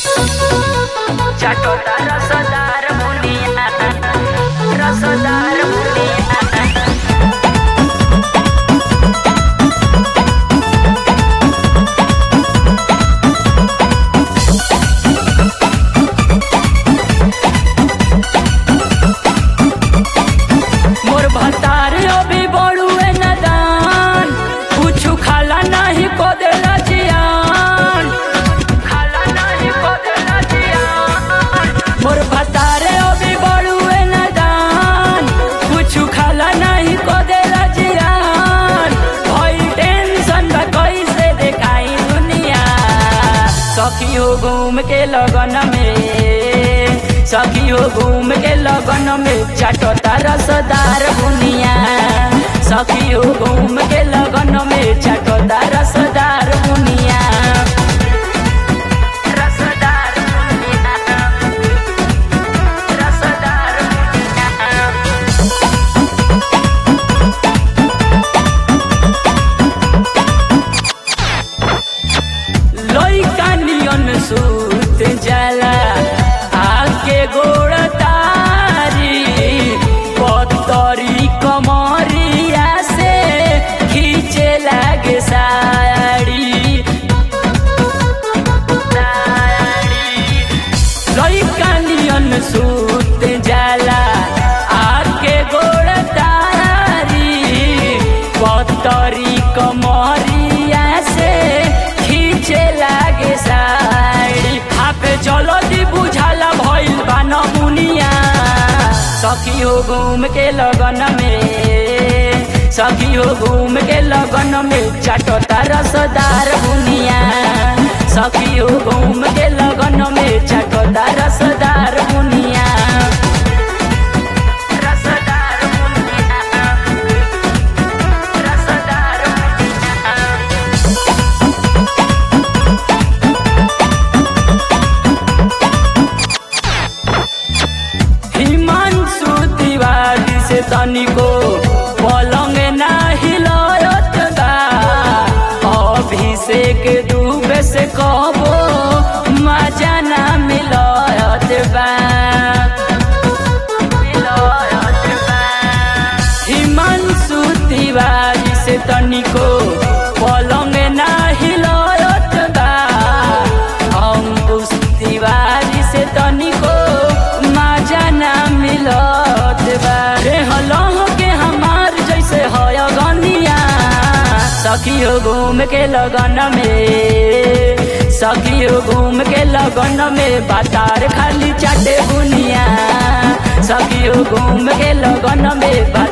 चाटोता रसदार मुनिया रसदार मुनिया मोर भतार अभी बड़ुए नदान कुछु खाला नहीं को देला जियान खाला नहीं को देला जियान मोर भतार अभी बड़ुए नदान कुछु खाला नहीं को देला जियान भई टेंशन बा कैसे देखाई दुनिया सखी हो घूम के लगन में सखी हो घूम के लगन में चाटोता रसदार बुनिया सखी हो घूम के लगन में चाटोता रसदार बुनिया रसदार बुनिया रसदार बुनिया लइका नियन सूत जाला आके गोड़ तारी पतरी कमरिया से खींचे लागे साड़ी साड़ी लइका नियन सूत जाला आके गोड़ तारी पतरी कमरिया से खींचे लागे साड़ी हापे चलो दी बुझाला भइल बा नमुनिया सखी हो घूम के लगन में सखी हो घूम के लगन में चाटोता रसदार बुनिया सखी हो घूम के लगन में चाटोता रसदार बुनिया रसदार बुनिया रसदार बुनिया हिमांशु तिवारी से तनिको पलंग नाही लयत बा अभिषेक दुबे से कहबो मजा ना मिलयत बा मिलयत बा हिमांशु तिवारी से तनिको पलंग नाही लयत बा अंकुश तिवारी से तनिको मजा ना मिलत बा रे हलह के हमार जैसे हय गनिया सखी हो घूम के लगन में सखी हो घूम के लगन में बातार खाली चाटे बुनिया सखी हो घूम के लगन में